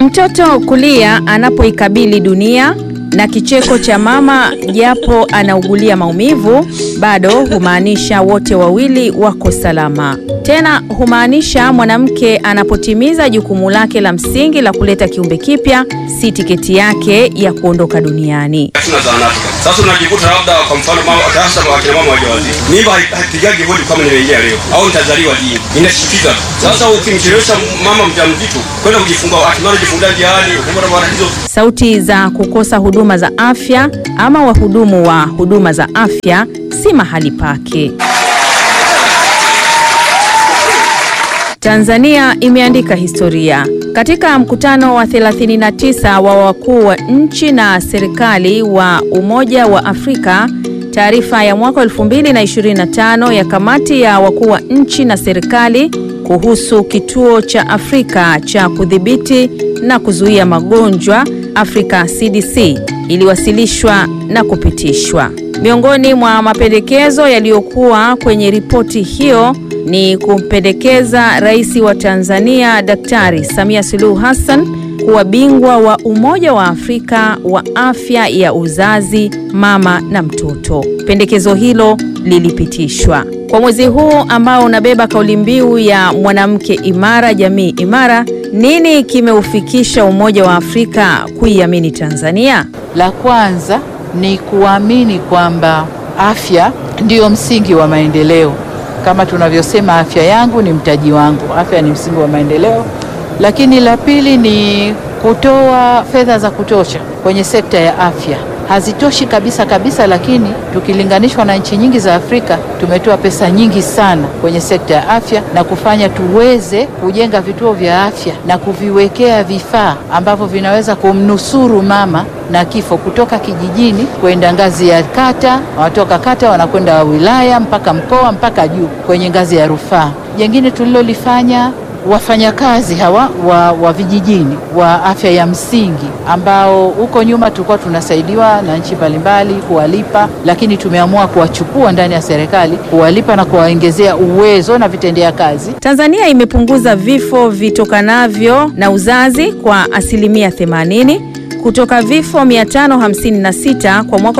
Mtoto kulia anapoikabili dunia na kicheko cha mama japo anaugulia maumivu, bado humaanisha wote wawili wako salama. Tena humaanisha mwanamke anapotimiza jukumu lake la msingi la kuleta kiumbe kipya, si tiketi yake ya kuondoka duniani. Hatuna zahanati. Sasa unajikuta labda kwa mfano mama hasa wakina mama wajawazito. Mimba haipigagi hodi kama nimeingia leo au nitazaliwa lini. Inashtukiza. Sasa ukimchelewesha mama mjamzito kwenda kujifungua, hatimaye kujifungua njiani, kupata matatizo. Sauti za kukosa huduma za afya ama wahudumu wa huduma za afya si mahali pake. Tanzania imeandika historia. Katika mkutano wa 39 wa wakuu wa nchi na serikali wa Umoja wa Afrika, taarifa ya mwaka 2025 ya kamati ya wakuu wa nchi na serikali kuhusu kituo cha Afrika cha kudhibiti na kuzuia magonjwa Afrika CDC iliwasilishwa na kupitishwa. Miongoni mwa mapendekezo yaliyokuwa kwenye ripoti hiyo ni kumpendekeza Rais wa Tanzania Daktari Samia Suluhu Hassan kuwa bingwa wa Umoja wa Afrika wa afya ya uzazi, mama na mtoto. Pendekezo hilo lilipitishwa. Kwa mwezi huu ambao unabeba kauli mbiu ya mwanamke imara, jamii imara, nini kimeufikisha Umoja wa Afrika kuiamini Tanzania? La kwanza ni kuamini kwamba afya ndiyo msingi wa maendeleo. Kama tunavyosema, afya yangu ni mtaji wangu, afya ni msingi wa maendeleo. Lakini la pili ni kutoa fedha za kutosha kwenye sekta ya afya. Hazitoshi kabisa kabisa, lakini tukilinganishwa na nchi nyingi za Afrika tumetoa pesa nyingi sana kwenye sekta ya afya na kufanya tuweze kujenga vituo vya afya na kuviwekea vifaa ambavyo vinaweza kumnusuru mama na kifo kutoka kijijini kwenda ngazi ya kata, wanatoka kata wanakwenda wilaya mpaka mkoa mpaka juu kwenye ngazi ya rufaa. Jengine tulilolifanya wafanyakazi hawa wa, wa vijijini wa afya ya msingi ambao huko nyuma tulikuwa tunasaidiwa na nchi mbalimbali kuwalipa, lakini tumeamua kuwachukua ndani ya serikali kuwalipa na kuwaongezea uwezo na vitendea kazi. Tanzania imepunguza vifo vitokanavyo na uzazi kwa asilimia 80 kutoka vifo 556 kwa mwaka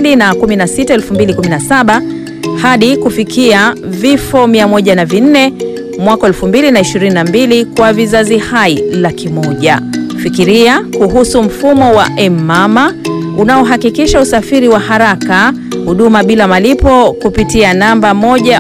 2016 2017 hadi kufikia vifo 104 mwaka 2022 kwa vizazi hai laki moja. Fikiria kuhusu mfumo wa M-Mama unaohakikisha usafiri wa haraka, huduma bila malipo kupitia namba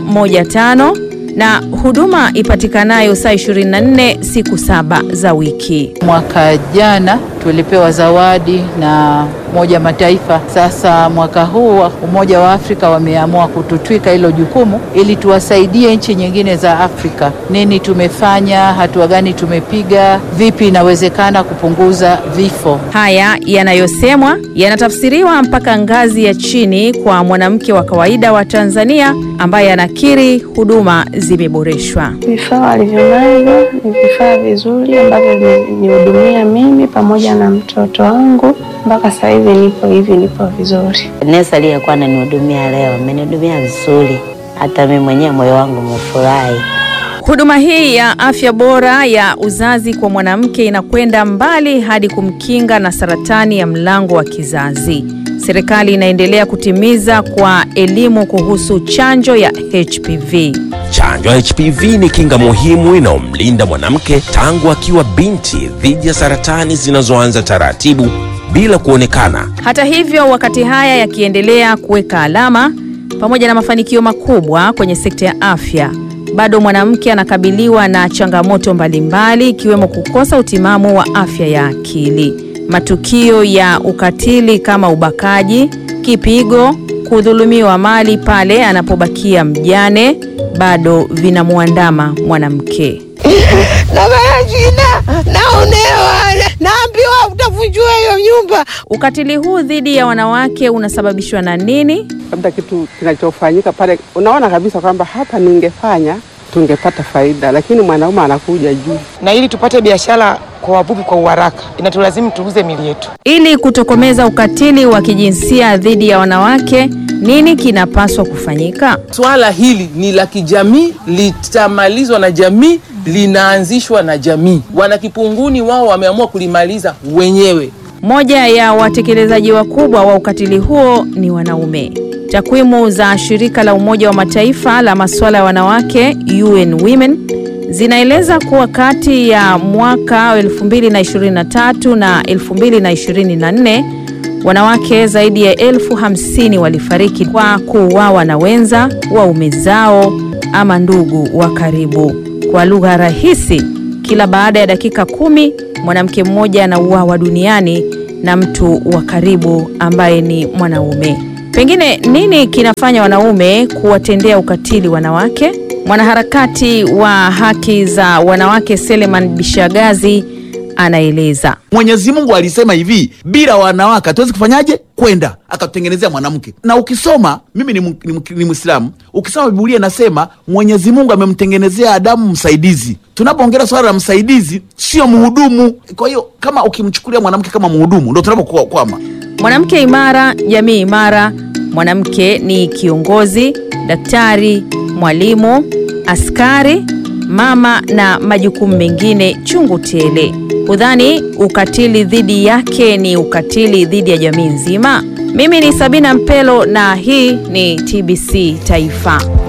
115 na huduma ipatikanayo saa 24 siku saba za wiki. Mwaka jana tulipewa zawadi na Umoja Mataifa. Sasa mwaka huu Umoja wa Afrika wameamua kututwika hilo jukumu ili tuwasaidie nchi nyingine za Afrika. Nini tumefanya, hatua gani tumepiga, vipi inawezekana kupunguza vifo. Haya yanayosemwa yanatafsiriwa mpaka ngazi ya chini kwa mwanamke wa kawaida wa Tanzania ambaye anakiri huduma zimeboreshwa. Vifaa walivyonavyo ni vifaa vizuri ambavyo vimenihudumia mimi pamoja na mtoto wangu mpaka sasa hivi nipo hivi, nipo vizuri. Nesi aliyekuwa ananihudumia leo amenihudumia vizuri, hata mimi mwenyewe moyo wangu umefurahi. Huduma hii ya afya bora ya uzazi kwa mwanamke inakwenda mbali hadi kumkinga na saratani ya mlango wa kizazi. Serikali inaendelea kutimiza kwa elimu kuhusu chanjo ya HPV. Chanjo ya HPV ni kinga muhimu inayomlinda mwanamke tangu akiwa binti dhidi ya saratani zinazoanza taratibu bila kuonekana. Hata hivyo, wakati haya yakiendelea kuweka alama pamoja na mafanikio makubwa kwenye sekta ya afya, bado mwanamke anakabiliwa na changamoto mbalimbali ikiwemo kukosa utimamu wa afya ya akili. Matukio ya ukatili kama ubakaji, kipigo, kudhulumiwa mali pale anapobakia mjane bado vinamwandama mwanamke. na majina naonewa, naambiwa utavunjua hiyo nyumba. Ukatili huu dhidi ya wanawake unasababishwa na nini? labda kitu kinachofanyika pale, unaona kabisa kwamba hapa ningefanya tungepata faida, lakini mwanaume anakuja juu. na ili tupate biashara kwa wavuvi kwa uharaka inatulazimu tuuze mili yetu. Ili kutokomeza ukatili wa kijinsia dhidi ya wanawake, nini kinapaswa kufanyika? Swala hili ni la kijamii, litamalizwa na jamii linaanzishwa na jamii. Wanakipunguni wao wameamua kulimaliza wenyewe. Moja ya watekelezaji wakubwa wa ukatili huo ni wanaume. Takwimu za shirika la Umoja wa Mataifa la masuala ya wanawake UN Women zinaeleza kuwa kati ya mwaka 2023 na 2024 wanawake zaidi ya elfu hamsini walifariki kwa kuuawa na wenza, waume zao ama ndugu wa karibu. Kwa lugha rahisi, kila baada ya dakika kumi mwanamke mmoja anauawa duniani na mtu wa karibu ambaye ni mwanaume. Pengine nini kinafanya wanaume kuwatendea ukatili wanawake? Mwanaharakati wa haki za wanawake Seleman Bishagazi anaeleza. Mwenyezi Mungu alisema hivi, bila wanawake hatuwezi kufanyaje kwenda, akatutengenezea mwanamke. Na ukisoma mimi ni, mu- ni, mu- ni Mwislamu, ukisoma Biblia inasema Mwenyezi Mungu amemtengenezea Adamu msaidizi. Tunapoongelea swala la msaidizi, sio mhudumu. Kwa hiyo kama ukimchukulia mwanamke kama mhudumu, ndo tunapokwama. Mwanamke imara, jamii imara. Mwanamke ni kiongozi, daktari, mwalimu, askari, mama na majukumu mengine chungu tele. Hudhani ukatili dhidi yake ni ukatili dhidi ya jamii nzima? Mimi ni Sabina Mpelo na hii ni TBC Taifa.